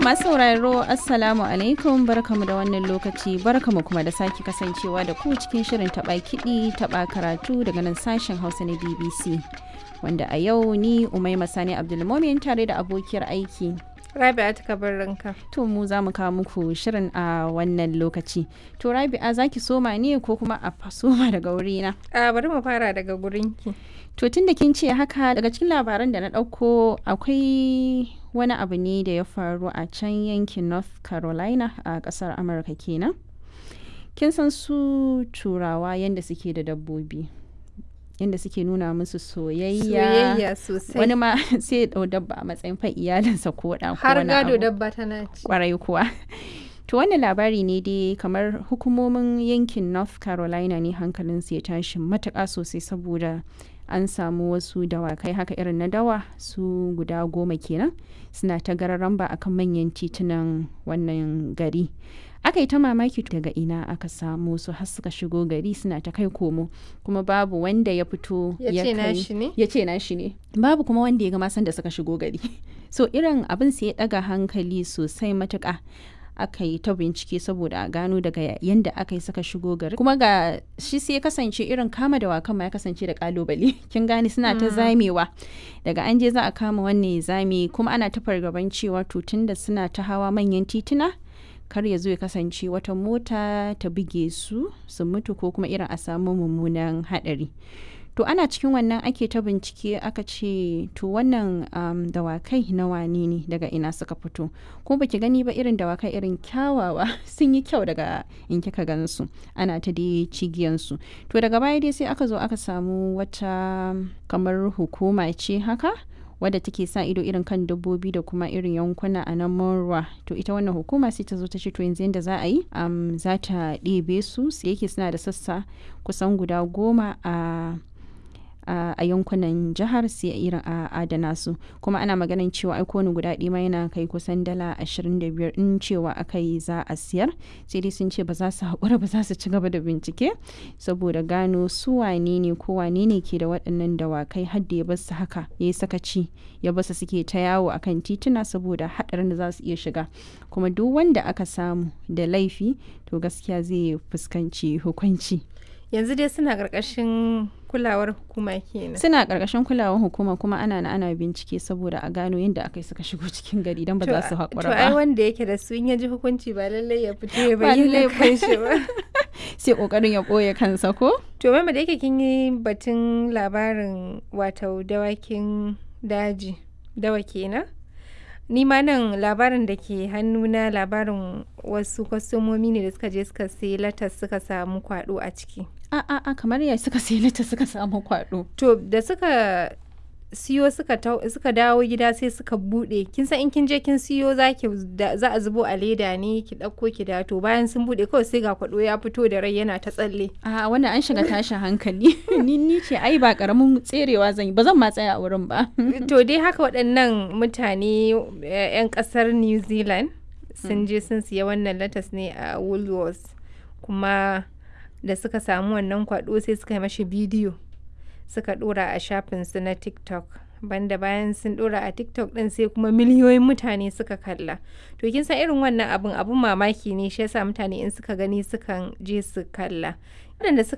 masu sauraro Assalamu alaikum barkamu da wannan lokaci barkamu kuma da sake kasancewa da ku cikin shirin taɓa kiɗi taɓa karatu daga nan sashen Hausa na BBC. Wanda a yau ni Umaima Sani Abdulmomin tare da abokiyar aiki. Rabi'a ta ranka. To mu za mu kawo muku shirin a wannan lokaci. To Rabi'a za ki soma ne ko kuma a soma daga wurina? A bari mu fara daga gurinki. To tun da kin ce haka daga cikin labaran da na ɗauko akwai wani abu ne da ya faru a can yankin North Carolina a ƙasar Amurka kenan. Kin san su turawa yadda suke da dabbobi. Yadda suke nuna musu soyayya. Soyayya sosai. Wani ma sai ya ɗau dabba a matsayin fa iyalinsa ko ɗa ko Har wani gado abu. dabba tana ci. Kwarai kuwa. To wannan labari ne dai kamar hukumomin yankin North Carolina ne hankalinsu ya tashi matuƙa sosai saboda an samu wasu dawakai haka irin na dawa su guda goma kenan suna ta gararan ba akan manyan titunan wannan gari. Aka yi ta mamaki daga ina aka samu su har suka shigo gari suna ta kai komo kuma babu wanda ya fito Ya ce kai- nashi ne? ya ce nashi ne babu kuma wanda ya ga masan da suka shigo gari so irin abin sai ya daga hankali sosai matuka aka yi ta bincike saboda a gano daga yadda aka yi suka shigo gari kuma ga shi sai ya kasance irin kama dawakan ma ya kasance da kalubale kin gane suna ta zamewa daga an je za a kama wannan ya zame kuma ana ta fargaban cewa to tunda suna ta hawa manyan tituna kar ya zo ya kasance wata mota ta buge su su mutu ko kuma irin a samu mummunan hadari to ana cikin wannan ake ta bincike aka ce to wannan um, dawakai na wane ne daga ina suka fito ko baki gani ba irin dawakai irin kyawawa sun yi kyau daga in kika gansu ana ta dai cigiyansu to daga baya dai sai aka zo aka samu wata kamar hukuma ce haka wadda take sa ido irin kan dabbobi da kuma irin yankuna a nan Monroe to ita wannan hukuma sai ta zo ta ce to yanzu yadda za a yi um, za ta ɗebe su sai yake suna da sassa kusan guda goma a a a yankunan jihar sai irin a adana su kuma ana maganin cewa ai kowane guda ɗaya ma yana kai kusan dala 25 in cewa aka yi za a siyar sai dai sun ce ba za su haƙura ba za su ci gaba da bincike saboda gano su wane ne ko wane ne ke da waɗannan dawakai har da ya bar su haka ya yi sakaci ya bar su suke ta yawo akan tituna saboda haɗarin da za su iya shiga kuma duk wanda aka samu da laifi to gaskiya zai fuskanci hukunci Yanzu dai suna ƙarƙashin kulawar hukuma kenan. suna ƙarƙashin kulawar hukuma kuma ana na ana bincike saboda a gano yadda aka yi suka shigo cikin gari don ba za su To haƙura ai ba wanda yake da su in ya ji hukunci ba lallai ya fito ya Ba lallai bayyana ba. kanshi ba. sai ƙoƙarin ya ɓoye kansa ko To mama da yake kin yi batun labarin wato dawakin daji dawa kenan. Ni ma nan labarin da ke hannuna labarin wasu kwastomomi ne da suka je suka sai latas suka samu kwado a ciki. a a a kamar ya suka sai lita suka samu kwaɗo To da suka siyo suka tau- suka dawo gida sai suka bude kin san in kin je kin siyo za ki da- za a zubo a leda ne ki ɗauko ki da to bayan sun bude kawai sai ga kwado ya fito da rai yana ta tsalle. a wannan an shiga tashin hankali ni ni ce ai ba ƙaramin tserewa zan yi ba zan ma tsaya a wurin ba to dai haka waɗannan mutane eh, 'yan ƙasar new zealand sun je sun siya wannan latas ne a woolworths kuma da suka samu wannan kwado sai suka yi mashi bidiyo suka ɗora a shafinsu na tiktok banda bayan sun ɗora a tiktok ɗin sai kuma miliyoyin mutane suka kalla to kin san irin wannan abun abun mamaki ne shi yasa mutane in suka gani sukan je su kalla waɗanda suka